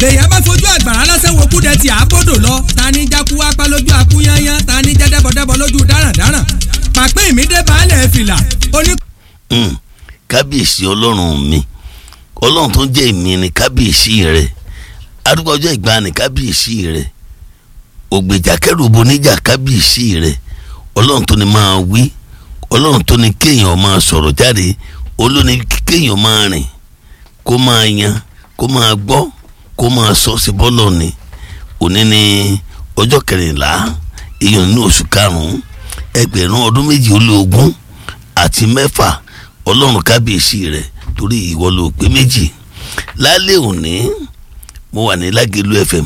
bèèyàn bá fojú àgbàrá lásán wo kúdẹ tí àbọ̀dọ̀ lọ ta ní jákú apá lójú akúnyányán ta ní jẹ́dẹ́bọ̀dẹ́bọ̀ lójú dáràndáràn pàpín ìmídé baálẹ̀ fìlà oní. Mm, kábíyèsí ọlọ́run mi ọlọ́run tó ń jẹ́ èmi ni kábíyèsí rẹ̀ arúgbó ọjọ́ ìgbàanì kábíyèsí rẹ̀ ògbèjà kẹrùbù níjà kábíyèsí rẹ̀ ọlọ́run tó ní máa wí ọlọ́run tó ní kéèyàn máa sọ̀rọ̀ jáde olóní kéèyàn máa rìn kó máa yan kó máa gbọ́ kó máa sọ sí bọ́lọ̀ ni òní ni ọjọ́ kẹrìnlá èèyàn nínú oṣù karùn-ún ẹgbẹ̀rún ọdún méjì ó lé ogún àti mẹ́fà ọlọ́run kábíyèsí rẹ̀ torí ìwọ ló pé méjì lálẹ́ òní mo wà ní lágẹ̀lú fm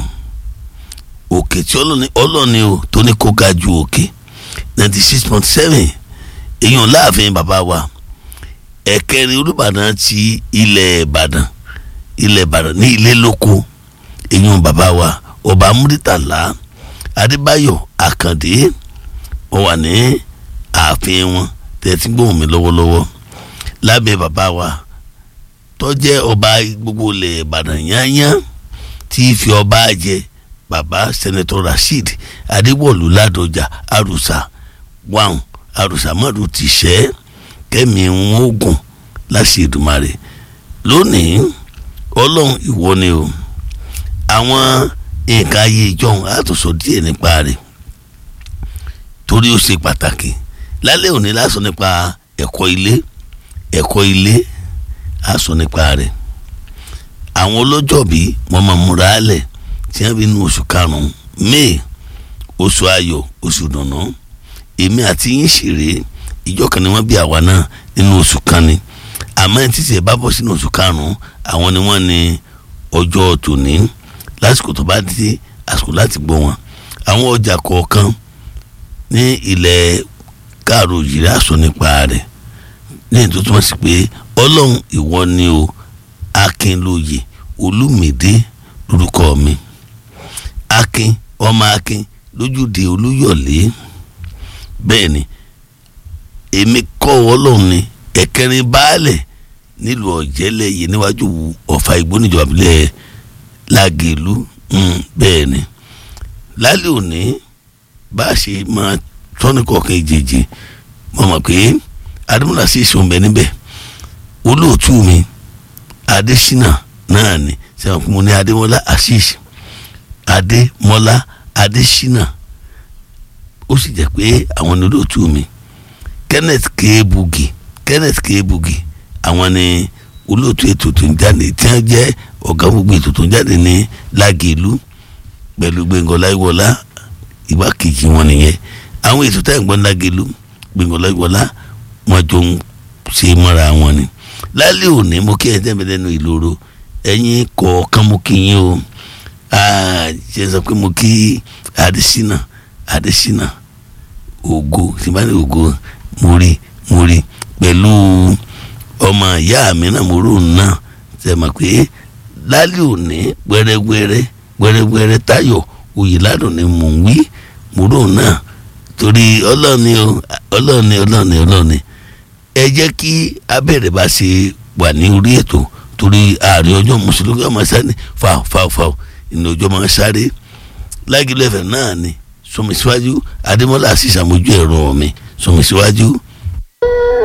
òkè tí ọlọ́ni ọlọ́ni o tó ní kó ga ju òkè ninety six point seven èèyàn láàfin bàbá wa ẹ̀kẹrin olùbàdàn ti ilẹ̀ ìbàdàn ilẹ̀ ìbàdàn ní ilé lóko èèyàn bàbá wa ọba múrítàlá adébáyọ̀ àkàndé wọ́n wà ní ààfin wọn tẹ̀sí gbóhùn mi lọ́wọ́lọ́wọ́ lábẹ́ bàbá wa tó jẹ́ ọba gbogbo ilẹ̀ ìbàdàn yányán tí fi ọba jẹ bàbá sẹ́nẹ́tọ̀ rasheed adéwọ̀lú ládọjà àrùsà wàhùn àrùsà mọ́dù ti ṣẹ́ kẹ́mi wọn ogun láṣẹ Èdùmàrè lónìí ọlọ́run ìwọ ni o àwọn nǹkan ayé ìjọhún àtúnṣe díẹ̀ nípa rẹ̀ torí ó ṣe pàtàkì lálẹ́ òní lásán nípa ẹ̀kọ́ ilé ẹ̀kọ́ ilé àsọ nípa rẹ̀ àwọn ọlọ́jọ́bí wọ́n máa múra lẹ̀ tí wọ́n bí inú oṣù karùn-ún may oṣù ayọ̀ oṣù dùnnú èmi àti yín ṣeré ìjọ kan ni wọ́n bí àwa náà nínú oṣù kan ni àmọ́ ẹni títí ẹ̀ bá bọ́ sínú oṣù karùn-ún àwọn ni wọ́n ní ọjọ́ tòní lásìkò tó bá dé àsìkò láti gbọ́ wọn àwọn ọjà kọ̀ọ̀kan ní ilẹ̀ káàró yìí àsọ nípa rẹ̀ ní ètò tó wọ́n sì pé ọlọ́run ìwọ ni o akínlóye olúmídé lórúkọ mi akin ọmọ akin lójúde olúyọ̀lé bẹ́ẹ̀ ni èmi kọ́ ọlọ́run ni ẹ̀kẹrin baálẹ̀ nílùú ọ̀jẹ́lẹ̀ yìí níwájú ọ̀fà ìgbó níjọba ìbílẹ̀ làgẹ̀lú bẹ́ẹ̀ ni lálẹ́ òní bá a ṣe máa tọ́nìkọ̀ọ̀kan ìjèjì mo mọ̀ pé adémọ́lá sì ṣe òun bẹ níbẹ̀ olóòtú mi adésínà náà ni sẹ́wọ̀n fún mi ní adémọ́lá asís adémọ́lá adésínà ó sì jẹ́ pé àwọn ní olóòtú mi kenneth kebugi kenneth kebugi àwọn ni olóòtú ètò tó ń jáde tí wọ́n jẹ́ ọ̀gá gbogbo ètò tó ń jáde ní lágẹ̀lú pẹ̀lú gbẹ̀ngàn láìwọlá igbákejì wọn nìyẹn àwọn ètò táyà ń gbọ́n lágẹ̀lú gbẹ̀ngàn láìwọlá wọn jọ ń ṣe mọ́ra wọn ni lálẹ́ òní mo kí ẹ tẹ́ mi lẹ́nu ìloro ẹ̀yin kọ̀ọ̀kan mo kí yín o ṣe sọ pé mo kí adésínà adésínà ògo tìbáni ògo mo rí mo rí pẹ̀lú ọmọ ìyá mi náà mo rò náà ṣe mọ̀ pé lálẹ́ òní gbẹrẹgbẹrẹ gbẹrẹgbẹrẹ táyọ̀ oyèládùn ni mò ń wí mo rò náà torí ọlọ́ọ̀ni ọlọ́ọ̀ni ọlọ́ọ̀ni ọlọ́ọ̀ni ẹ jẹ́ kí abẹ́rẹ́ bá ṣe wà ní orí ètò torí ààrẹ ọjọ́ mùsùlùmí ọmọ sáré fàù fàù fàù ìnà ọjọ́ máa sáré lágìlẹ̀ ẹ̀fẹ̀ náà ni sọmi síwájú adémọ́lá sì ṣàmójú ẹ̀rọ mi sọmi síwájú